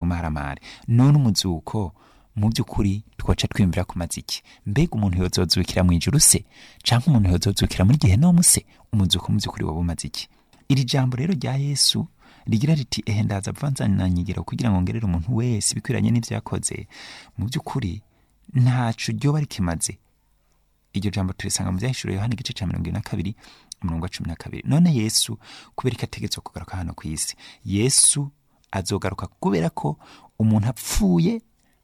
ubumaramare none umuzuko mu by'ukuri twaca twiyumvira ku maziki mbega umuntu yozozukira mu ijuru se cyangwa umuntu yozozukira muri gihe no se umuzuko mu by'ukuri waba umaze iki iri jambo rero rya yesu rigira riti ehe ndaza vanzananyigiro kugira ngo ngerere umuntu wese ibikwiranye n'ibyo yakoze mu by'ukuri ntaco ryoba rikimaze iryo jambo turisanga mu byahishuro yohani igice cya mirongo ine na kabiri umurongo wa cumi na kabiri none yesu kubera ko ategetswe kugaruka hano ku isi yesu azogaruka kubera ko umuntu apfuye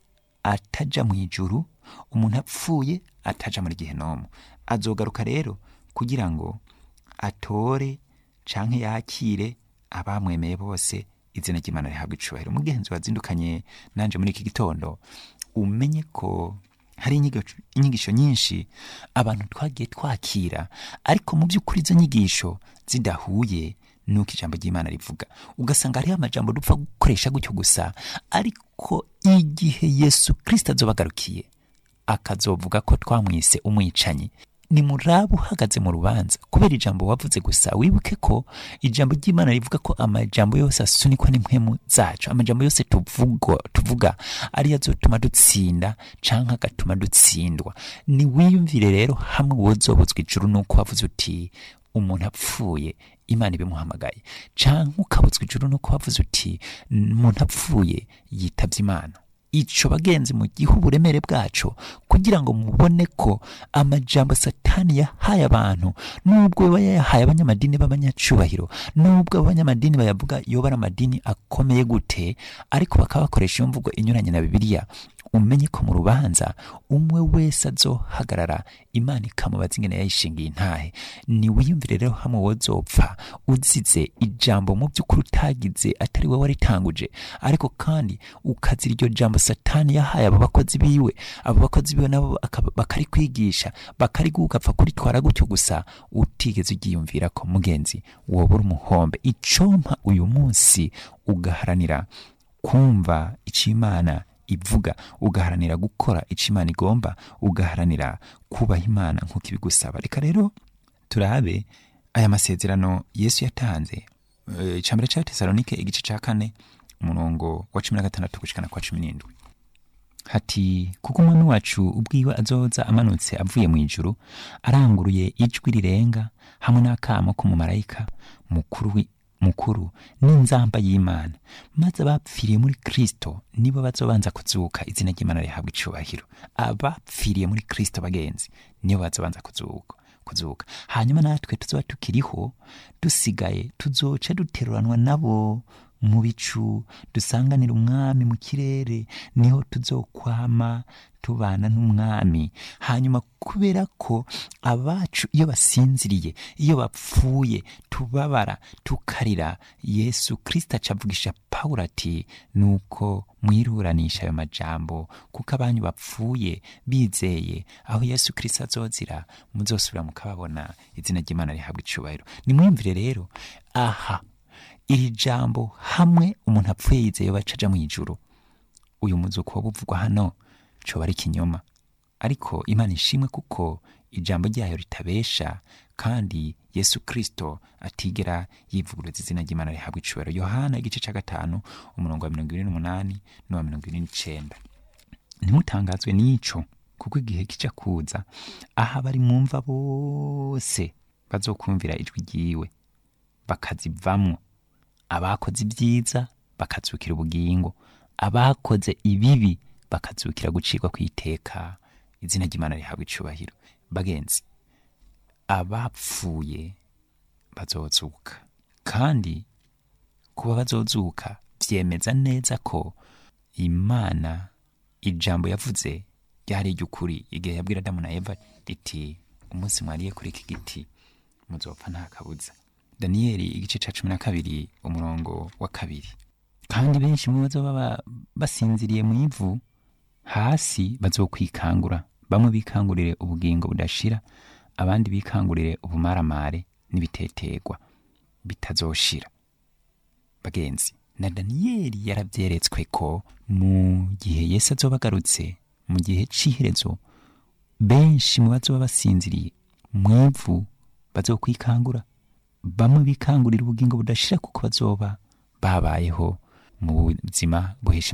ataja mu ijuru umuntu apfuye ataja muri gihenomu azogaruka rero kugira ngo atore canke yakire abamwemeye bose izina ry'imana rihabwa icubahiro mugenzi wazindukanye nanje muri iki gitondo umenye ko hari inyigisho- inyigisho nyinshi abantu twagiye twakira ariko mu by'ukuri izo nyigisho zidahuye nuko ijambo ry'imana rivuga ugasanga hariho amajambo dupfa gukoresha gutyo gusa ariko igihe yesu kirisito azobagarukiye akazovuga ko twamwise umwicanyi ni muraba uhagaze mu rubanza kubera ijambo wavuze gusa wibuke ko ijambo ry'imana rivuga ko amajambo yose asunikwa n'impwemu zacu amajambo yose tuvuga, tuvuga ariyo azotuma dutsinda canke agatuma dutsindwa ni wiyumvire rero hamwe wozobutswa ijuru nuko wavuze uti umuntu apfuye imana ibimuhamagaye canke ukabutswa ijuru nuko wavuze uti umuntu apfuye yitavye imana ico bagenzi mu gihe uburemere bwaco kugira ngo mubone ko amajambo satani yahaye abantu nubwo aba yayahaye abanyamadini b'abanyacubahiro nubwo abanyamadini bayavuga yoba ari amadini akomeye gute ariko bakaba bakoresha iyo mvugo inyuranye na bibiliya umenye ko mu rubanza umwe wese azohagarara imana ikamubaza ingene yayishingiye intahe ni wiyumvire rero hamwe wozopfa uzize ijambo mu by'ukuri utagize atari wowe waritanguje ariko kandi ukazira iryo jambo satani yahaye abo bakozi biwe abo bakozi biwe nabo akaba- bakarikwigisha bakariguha ugapfa kuritwara gutyo gusa utigeze ugiyumvira ko mugenzi wobura umuhombe icompa uyu munsi ugaharanira kumva icyo imana ivuga ugaharanira gukora icyo imana igomba ugaharanira kubaha imana nk'uko ibigusaba reka rero turabe aya masezerano yesu yatanze Eh, icambere cya tesalonike igice cya kane umurongo wa cumi na gatandatu gushikana kwa cumi n'indwi hati kuko umwami wacu ubwiwe azoza amanutse avuye mu ijuru aranguruye ijwi rirenga hamwe n'akamo k'umumarayika mukuru wi- mukuru n'inzamba y'imana maze abapfiriye muri kristo nibo bazobanza kuzuka izina ry'imana rihabwa icubahiro abapfiriye muri kristo bagenzi nibo bazobanza kuzuka kuzuka hanyuma natwe tuzoba tukiriho dusigaye tuzoca duteruranwa nabo mu bicu dusanganira umwami mu kirere niho tuzokwama tubana n'umwami hanyuma kubera ko abacu iyo basinziriye iyo bapfuye tubabara tukarira yesu kirisita acavugisha pawulo ati nuko mwiruranisha ayo majambo kuko abanyu bapfuye bizeye aho yesu kirisita azozira muzosubira mukababona izina ry'imana rihabwa icubahiro nimwiyumvire rero aha iri jambo hamwe umuntu apfuye yizeye bacaja mu ijuru uyu muzuko woba uvugwa hano coba ari ikinyoma ariko imana ishimwe kuko ijambo ryayo ritabesha kandi yesu kristo atigera yivuguruza izina ry'imana rihabwa icubahiro yohana igice ca gatanu umurongo wa mirongo ibiri n'umunani n'uwa mirongo ibiri n'icenda ntimutangazwe n'ico kuko igihe kica kuza aho abari mwumva bose bazokumvira ijwi ryiwe bakazivamwo abakoze ibyiza bakazukira ubugingo abakoze ibibi bakazukira gucirwa ku iteka izina ry'imana rihabwa icubahiro bagenzi abapfuye bazozuka kandi kuba bazozuka vyemeza neza ko imana ijambo yavuze ryari iry'ukuri igihe yabwira adamu na eva riti umunsi mwariye kuri iki giti muzopfa nta kabuza daniyeli igice ca cumi na kabiri umurongo wa kabiri kandi benshi mu bazoba ba- basinziriye mu ivu hasi bazokwikangura bamwe bikangurire ubugingo budashira abandi bikangurire ubumaramare n'ibitetegwa bitazoshira bagenzi na daniyeli yarabyeretswe ko mu gihe yesu azoba agarutse mu gihe c'iherezo benshi mu bazoba basinziriye mu ivu bazokwikangura bamwe bikangurira ubugingo budashira kuko bazoba babayeho mu buzima buhesha